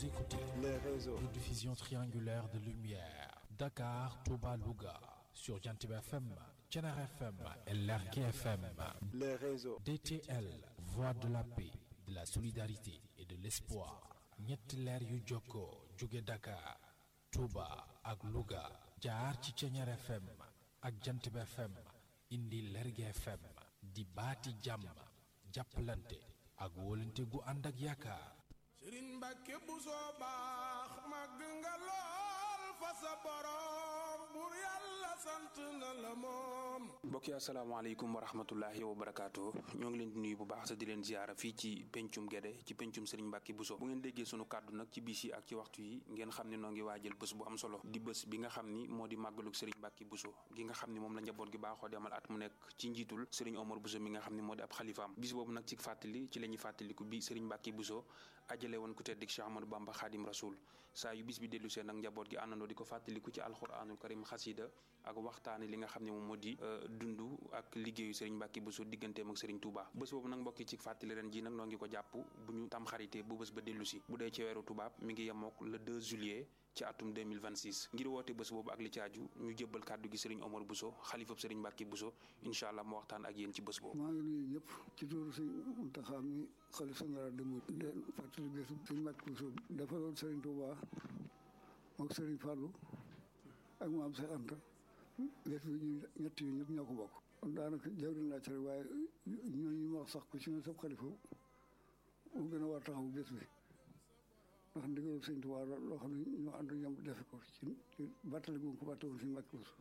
Vous écoutez les réseaux. de diffusion triangulaire de lumière. Dakar, Touba, Louga. Sur Jantib FM, Tchenar FM et Lerke FM. Les réseaux. DTL, Voix de la paix, de la solidarité et de l'espoir. ñetti leer yu jokkoo jóge Dakar, Touba ak Louga. jaar ci Tchenar FM ak Jantib FM. indi Lerge FM. di baati jàmm. jàppalante ak wóolante gu ànd ak yaakaar. sëriñ Mbàkke bu soo baax màgg nga lool fa sa borom bur yàlla sant na la moom mbokk yi asalaamaaleykum wa rahmatullahi wa barakaatu ñoo ngi leen di nuyu bu baax sa di leen ziara fii ci pencum Guédé ci pencum Serigne Mbacke Bousso bu ngeen déggee sunu kàddu nag ci bis yi ak ci waxtu yi ngeen xam ne noo ngi waajal bés bu am solo di bés bi nga xam ni moo di màggalug Serigne Mbacke Bousso gi nga xam ni moom la njaboot gi baaxoo di amal at mu nekk ci njiitul Serigne Omar Bousso mi nga xam ni moo di ab xalifaam bis boobu nag ci fàttali ci la ñuy fàttaliku bi Serigne Mbacke Bousso ajale woon ku tedd Cheikh Amadou Bamba Khadim Rasoul saa yu bis bi dellu seen nag njaboot gi àndandoo di ko fàttaliku ci alxuraanul karim xasida ak waxtaane li nga xam ne moom moo di dund ak liggéeyu Serigne Mbacke Bousso digganteem ak Serigne Touba bés boobu nag mbokki ci fàttali ren ji nag noo ngi ko jàpp bu ñu tam xarité bu bés ba dellu si bu dee ci weeru tubaab mi ngi yemook le 2 juillet ci atum 2026 ngir woote bés boobu ak li ci aju ñu jébbal kàddu gi Serigne Omar Bousso xalifab Serigne Mbacke Bousso incha allah mu waxtaan ak yéen ci bés boobu maa ngi nuyu ñëpp ci tuuru sëñ Muntaxa mi xalifa général des mourides leen fàttali bésu sëñ Mbacke Bousso dafa doon Serigne Touba mook Serigne Fallou ak maam Cheikh Anta bés bi ñu ñett yi ñëpp ñoo ko bokk kon daanaka jawriñ laa ci rek waaye ñooñu ma wax sax ku ci ne sab xalifa mu gën a war taxaw bés bi ndax ndigalu sëñ Tuubaa loo xam ne ñoo ànd ñoom defe ko ci ci bàttali gu ko bàtte woon si Mbàkke Bousso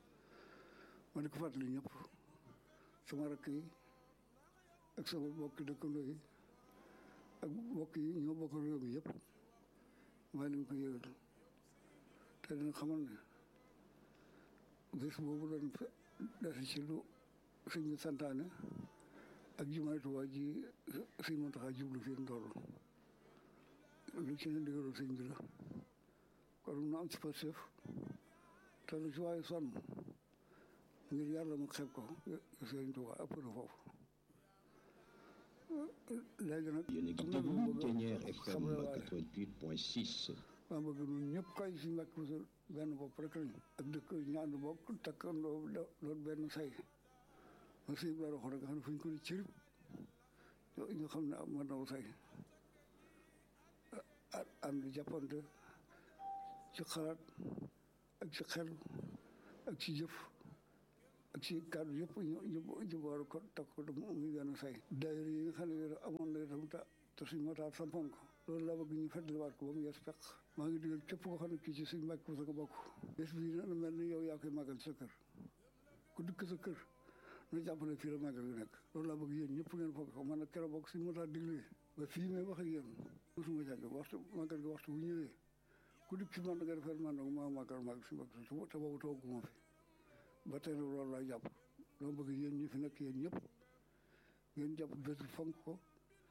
ma di ko fàttali ñëpp sama rakk yi ak sama bokki dëkkandoo yi ak bokk yi ñoo bokk réew mi yëpp maa leen ko yëgal te dina xamal ne bés boobu doon dese ci lu sëñ bi santaane ak jumaay Tuubaa ji sëñ Muntaxa jublu fii ndoolu lu ci ne ndigalu sëñ bi la kon nu am ci pastéef te lu ci waaye sonn ngir yàlla mu xeeb ko sëñ Tuubaa ëpp na foofu léegi nag yéen a ngi déglu Ténière FM 88.6 maa bëgg ñun ñëpp kay si Mbàkke Bousso benn bopp rek lañ ak dëkk ñaand bokk takkandoo doon benn say ma sëñ bi la waxoon rek nga xam ne fu ñu ko di cirib ñu xam ne am naw say ànd jàppante ci xalaat ak ci xel ak ci jëf ak ci kàddu yëpp ñu ñu boole ko takk ko muy benn say daayira yi nga xam ne amoon na itam ta te suñ moo tax sampoon ko loolu laa bëgg ñu fàttaliwaat ko ba mu yees peq maa ngi digal képp koo xam ne kii ci suñ Mbàkke Bousso ko bokk bés bii na mel ni yow yaa koy màggal sa kër ku dikk sa kër na jàppale fii la màggal gi nekk loolu laa bëgg yéen ñëpp ngeen foog ko man nag keroog bokk suñ moo tax diglee ba fii may wax ak yéen mosuma jàgg waxtu màggal gi waxtu bu ñëwee ku dikk si man nga defal man nag maa màggal màggal si Mbàkke Bousso te boobu tooguma fi ba tey nag loolu laa jàpp dama bëgg yéen ñi fi nekk yéen ñëpp ngeen jàpp bés fonk ko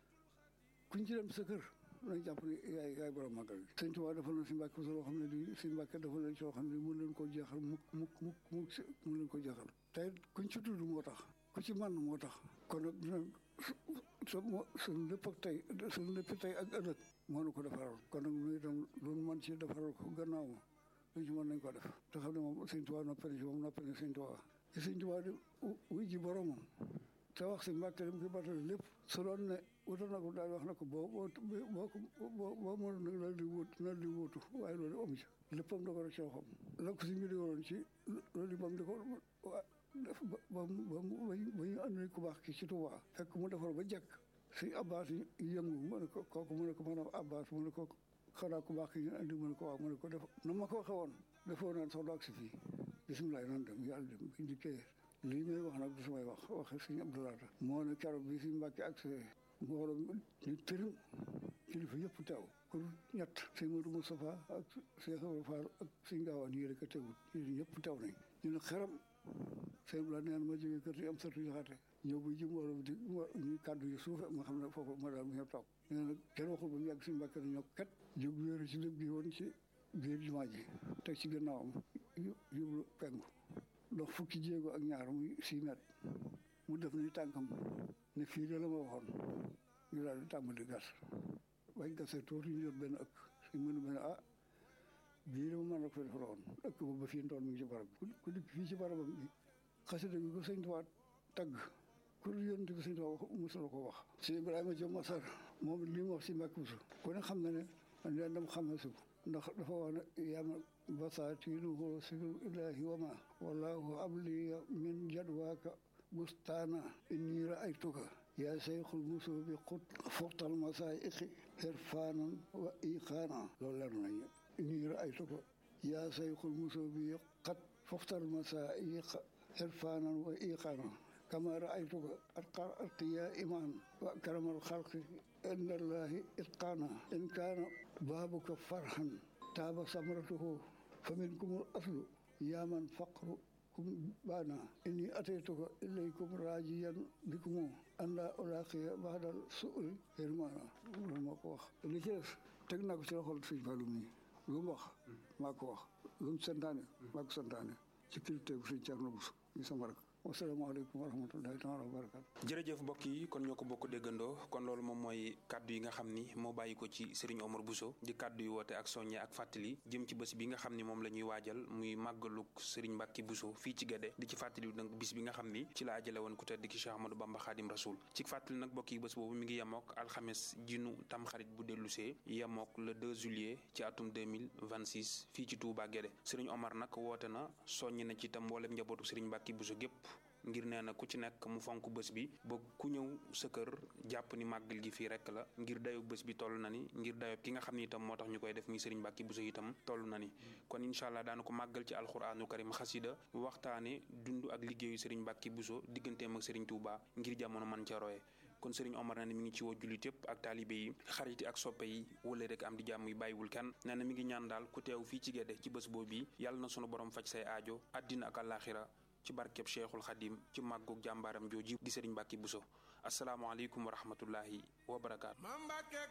kuñ ci dem sa kër nañ jàpp ne yaay yaay borom màggal gi sëñ Tuubaa defal na si Mbàkke Bousso loo xam ne di si Mbàkke defal na soo xam ne mën leen koo jeexal mukk mukk mukk mukk mën leen ko jeexal tey kuñ ci tudd moo tax ku ci man moo tax kon nag dina sa moo suñ lépp ak tey suñ lépp tey ak ëllëg moo nu ko defaral kon nag nu itam loolu man ci defaral ko gannaaw ma luñ ci mën nañ ko def te xam ne moom sëñ Tuubaa noppali si moom noppali sëñ Tuubaa te sëñ Tuubaa di wuy ji boromam te wax si Mbàkke dem ki batale lépp su doon ne wutal na ko daal wax na ko boo boo boo boo boo mënoon nag loolu di wut loolu di wutu waaye loolu amu ci léppam da ko rek ci waxam la ko si ñu digaloon ci loolu bam di ko def ba ba ba ñu andi ku baax ki ci Tuubaa fekk mu defar ba jekk si Abbas yëngu mu ne ko kooku mu ne ko maanaam Abbas mu ne ko xanaa ku baax ki ñu andi mu ne ko waaw mu ne ko def na ma ko waxee woon defoo naan sax doog si fii bisimilah nan dem yàlla dem bi ndikkee lii may wax nag du samay wax waxe sëñ Abdoulaye moo ne keroog bi si Mbàkke ak sa mbooloo ñu tërim kilifa yëpp teew pour ñett sëñ Modou Moustapha ak Cheikh Ibrahima Fall ak sëñ Gaawaan yi rek a teewut ñu ñëpp teew nañ ñu ne xeram sëñ Abdoulaye nee na ma jógee kër si am satu jaxate ñëw bu ji mbooloo di ñu kàddu yu suufe ma xam ne foofu ma daal mu ñëw toog nee na kenn waxul ba mu yàgg si Mbàkke ñoo kat jóg wéeru ci lépp gi woon ci biir jumaa ji teg ci gannaawam yóbbu penku dox fukki jéego ak ñaar muy six mètres mu def ni tànkam ne fii de la ma waxoon ñu daal di tàmbali gas bañ gasee tuuti ñu jot benn ëkk suñ mënu ma ne ah bii dama mën na ko defaloon ëkk ba ba fii ndoon mi ngi ci barab bi ku dikk fii ci barabam bi xasida gi ko sëñ Tuubaa tagg ku dul yonent bi sëñ Tuubaa wax mosula ko wax si Ibrahima Diop Masar moom li mu wax si Mbàkke Buso ku ne xam na ne man leen dama xam ne su ndax dafa wax ne yama basaatinuhu siru ilahi wa ma wallahu abli min jadwaaka bustaana inni raaytuka yaa seyxul musubi xut fuxtal masaayiqi irfaanan wa iqaana loolu leer nañu inni raaytuka yaa seyxul musubi xat fuxtal masaayiqa irfaanan wa iqaana kama raaytuka atqar atqiya iman wa akramal xalqi inda allahi itqaana in kaana baabuka farhan taaba samratuhu fa minkumul aslu yaa man faqru kum baana inni ataytuka ilaykum raajiyan bikumu an laa ulaaqiya baadal su'li hirmaana loolu maa ko wax li ci des teg naa ko ci loxol sëñ Fallou mi lu mu wax maa ko wax lu mu santaane maa ko santaane ci kilifteefu sëñ Thierno Bousso ñu sama rak wasalaamaaleykum wa rahmatullahi taala wa barakatu jërëjëf mbokk yi kon ñoo ko bokk déggandoo kon loolu moom mooy kaddu yi nga xam ni moo bàyyi ko ci Serigne Omar Bousso di kaddu yu woote ak soññe ak fàttali jëm ci bés bi nga xam ni moom la ñuy waajal muy màggaluk Serigne Mbacke Bousso fii ci Guédé di ci fàttali nag bis bi nga xam ni ci la ajale woon ku tedd ki Cheikh Ahmadou Bamba Khadim Rasoul ci fàttali nag mbokk yi bés boobu mi ngi yemook alxames jinu tamxarit bu dellusee yemook le 2 juillet ci atum 2026 fii ci Touba Guédé Serigne Omar nag woote na soññ na ci itam mboolem njabootu Serigne Mbacke Bousso gépp ngir nee na ku ci nekk mu fonk bés bi ba ku ñëw sa kër jàpp ni màggal gi fii rek la ngir dayob bés bi toll na ni ngir dayob ki nga xam ni itam moo tax ñu koy def muy Serigne Mbacke Bousso itam toll na ni kon incha allah daana ko màggal ci alxuraanu karim xasida waxtaane dund ak liggéeyu Serigne Mbacke Bousso digganteem ak Serigne Touba ngir jamono man ca roye kon Serigne Omar nee na mi ngi ci woo jullit yëpp ak taalibe yi xarit yi ak soppe yi wala rek am di jàmm yi bàyyiwul kenn nee na mi ngi ñaan daal ku teew fii ci Guédé ci bés boobu bi yàlla na sunu borom faj say aajo àddina ak àllaaxira ci barkeb cheikhul xadim ci màggug jàmbaaram jooji di Serigne Mbacke Bousso asalaamaaleykum wa rahmatullahi wa barakaatu.